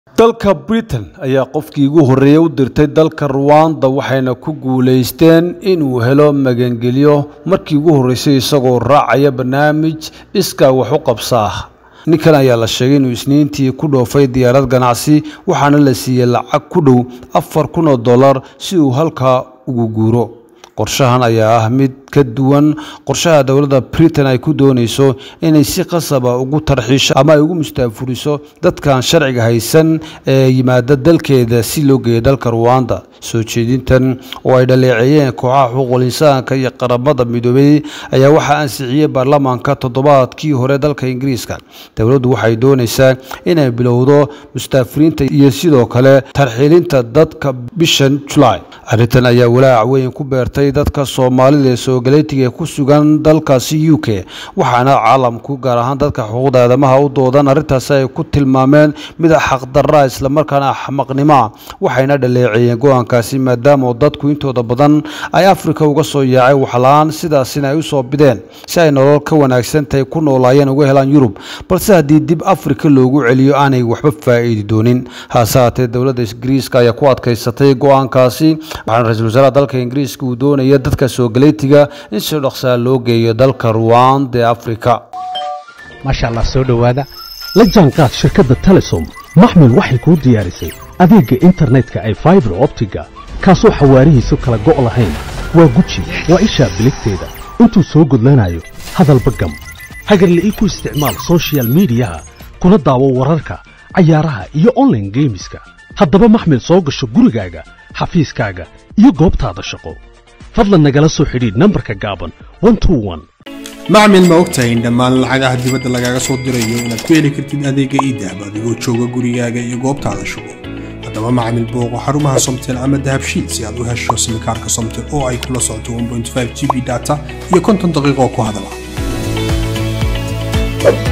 dalka britain ayaa qofkii ugu horreeyey u dirtay dalka ruwanda waxayna ku guulaysteen inuu helo magangelyo markii ugu horreysay isagoo raacaya barnaamij iskaa wax u qabsaa ninkan ayaa la sheegay inuu isniintii ku dhoofay diyaarad ganacsi waxaana la siiyey lacag ku dhow afar kun oo dollar si uu halkaa ugu guuro qorshahan ayaa ah mid ka duwan qorshaha dowladda britain ay ku doonayso inay si qasaba ugu tarxiisho ama ay ugu mustaafuriso dadkan sharciga haysan ee yimaada dalkeeda si loo geeyo dalka ruwanda soo jeedintan oo ay dhaleeceeyeen kooxaha xuquuqul insaanka iyo qaramada midoobey ayaa waxaa ansixiyey baarlamaanka toddobaadkii hore dalka ingiriiska dowladdu waxay doonaysaa inay bilowdo mustaafiriinta iyo sidoo kale tarxiilinta dadka bishan julaay arrintan ayaa walaac weyn ku beertay dadka soomaalida ee soogaleetiga ee ku sugan dalkaasi u k waxaana caalamku gaar ahaan dadka xuquuqda aadamaha u doodan arrintaasi ay ku tilmaameen mid xaqdarra islamarkaana axmaqnimoa waxayna dhaleeceeyeen go-aankaasi maadaama dadku intooda badan ay afrika uga soo yaacay waxla-aan sidaasina ay usoo bideen si ay nolol ka wanaagsantahay ku noolaayeen uga helaan yurub balse haddii dib afrika loogu celiyo aanay waxba faa'iidi doonin haase haatee dowladda ingiriiska ayaa ku adkaysatay go-aankaasi waxaana ra-iisul wasaaraha dalka ingiriiska uu doonaya dadka soogaleetiga in si dhaqsaa loo geeyo dalka ruwanda ee afrika maasha allah soo dhowaada la jaanqaad shirkadda telesom maxmil waxay kuu diyaarisay adeegga internetka ay faibar optiga kaasoo xawaarihiisu kala go' lahayn waa guji waa ishaa biligteeda intuu soo gudlanayo hadalba gam hagarla ii ku isticmaal sochial midiyaha kuna daawo wararka cayaaraha iyo onlaine geemiska haddaba maxmil soo gasho gurigaaga xafiiskaaga iyo goobtaada shaqo fadlan nagala soo xidhiidh nambarka gaaban macmil ma ogtahay in dhammaan lacagaha dibadda lagaaga soo dirayo inaad ku heli kartid adeegga iidahab adigoo jooga gurigaaga iyo goobtaada shugo haddaba macmil booqo xarumaha somtel ama dahabshiil si aad u hesho simikaarka somtel oo ay kula socoto g b data iyo konton daqiiqoo ku hadala